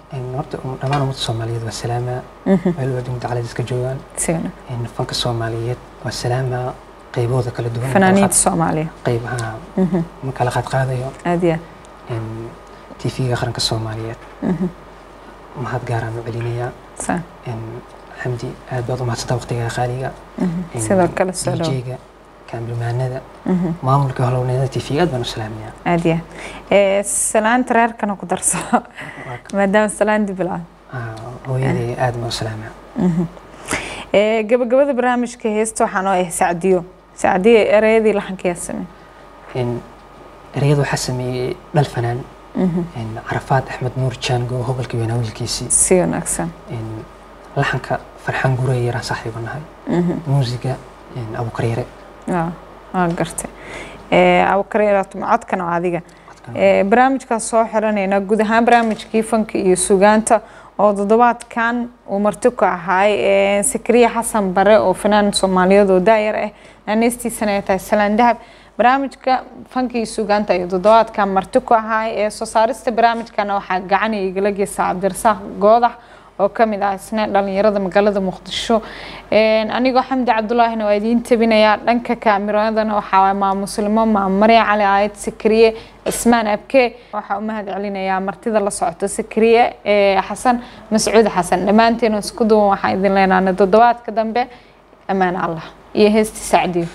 Een, horta um- dhammaan ummadda soomaaliyeed waa salaamaa meel waa dunida calays iska joogaan si wanaag Een, fanka soomaaliyeed waa salaamaa qaybahooda kala duwan fanaaniinta soomaaliya qaybaha ma kala qaadqaadayo aad iyo tv-ga qaranka soomaaliyeed mahad gaaraan u celinayaa aad sa Een, xamdi aad baad u mahadsantaa waqtigaa qaaliga Een, sidoo kale soo dhow DJ-ga kaambilmaanada maamulka howlwaneeda tv aad baan u salaamayaa aad iyo aad salaanta reerkana ku darso maadaama salaan dib ilaa Ah, hooyaday aad baan u salaamaa Ee, gabagabada barnaamijka heesta waxaan oo ah sacdiyo sacdiyo ereyadii laxanka yaa samey Een, ereyada waxaa sameeyey dhal fanaan Een, carafaad axmed nuur jaango hobolka weynaa wiilkiisii si wanaagsan Een, laxanka farxaan gurey yaraan saaxiiba nahay muusiga een, abukareere waa waa gartay abukariiraatum codkana waa adiga Ee, barnaamijkaas soo xiranayna guud ahaan barnaamijkii fanka iyo sugaanta oo toddobaadkan uu marti ku ahaay ee, sakriya xasan bare oo fanaan soomaaliyeed oo daayar ah naaneystiisana ay tahay salaan dahab barnaamijka fanka iyo sugaanta ayuu toddobaadkan marti ku ahaay ee soo saarista barnaamijkana waxaa gacan igala geysa cabdirasaaq goodax oo ka mid ah isna dhalinyarada magaalada muqdisho Een, anigoo xamdi cabdulaahina waa idiin tabinayaa dhanka kaamiradana waxaa waay maa muslimo maa marya cali aayad sakriye ismaan abke waxaa u mahad celinayaa martida la socota sakriye ee xasan mascuud xasan dhammaanteena isku duwan waxaan idin leenaana toddobaadka dambe ammaan allah iyo heesti sacdiyo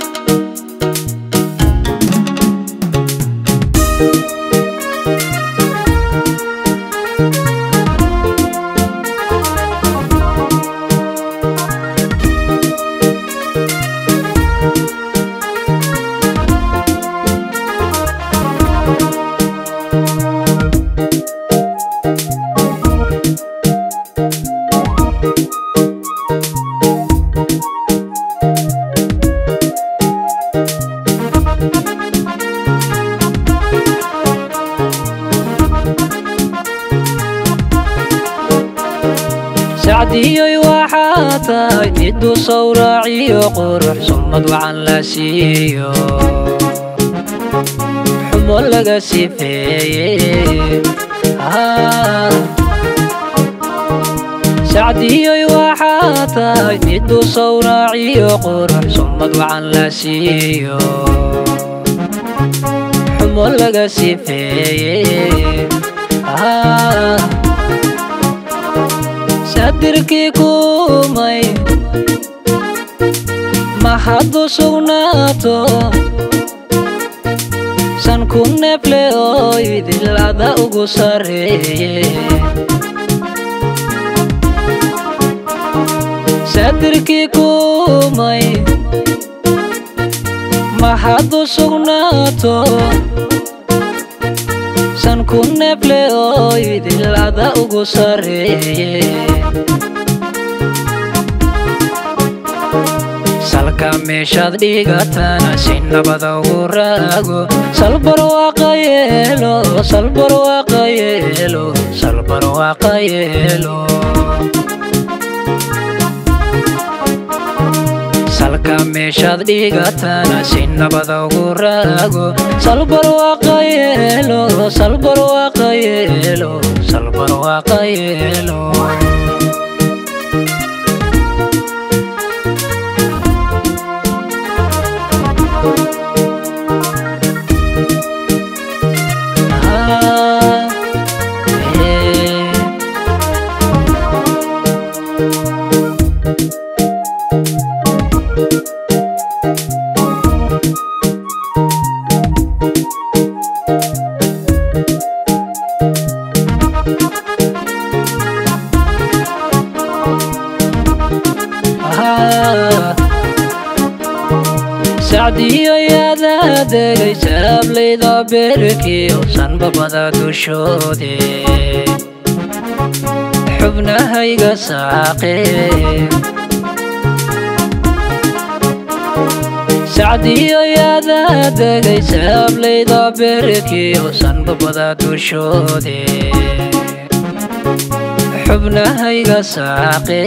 sacdiyoy waxaa tahay miduu sawraaciyo qurux summad wacan la siiyo xumo laga sifeeye Ah. sacdiyoy waxaa tahay miduu sawraaciyo qurux summad wacan la siiyo xumo laga sifeeye Ah. sadirkii kumay maxadu sugnaato san ku neefle oo idilada ugu sareeye sadirkii kumay maxadu sugnaato san ku neefle oo idilada ugu sareeye salka meeshaad dhigatana si nabada ugu raago salbar waaqa yeelo salbar waaqa yeelo salbar waaqa yeelo salka meeshaad dhigatana si nabada ugu raago salbar waaqa yeelo salbar waaqa yeelo salbar waaqa yeelo Ah, eh. Ah. sacdiyo yaada degay saablayda beerkiyo sanbabada dushoode xubnahayga saaqe sacdiyo yaada degay saablayda beerkiyo sanbabada dushoode xubnahayga saaqe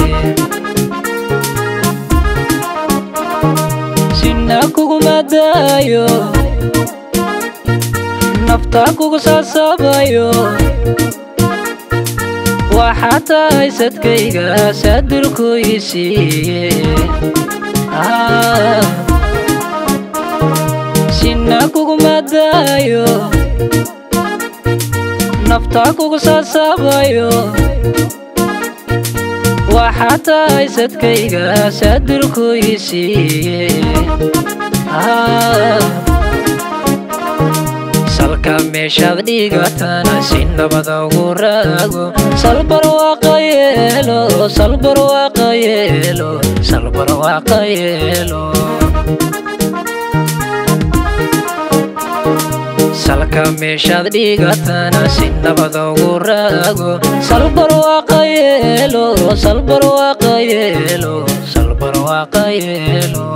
sina kuguma daayo nafta kugu saasabayo waxaa tahay sadkayga saadulku ii siiye sinna kuguma daayo naftaa kugu saasabayo waxaa tahay sadkayga saadulku ii siiye salka meeshaad dhigatana si nabada ugu raago salbarwaaqa yeelo salbarwaaqa yeelo salbarwaaqa yeelo salka meeshaad dhigatana si nabada ugu raago salbarwaaqa yeelo salbarwaaqa yeelo salbarwaaqa yeelo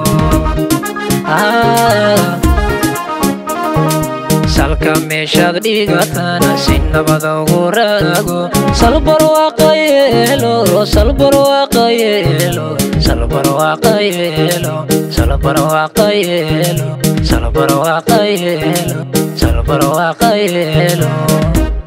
salka meeshaad dhigatana si nabada ugu raago salbarwaaqa yeelo salbarwaaqa yeelo salbarwaaqa yeelo salbarwaaqa yeelo salbarwaaqa yeelo salbarwaaqa yeelo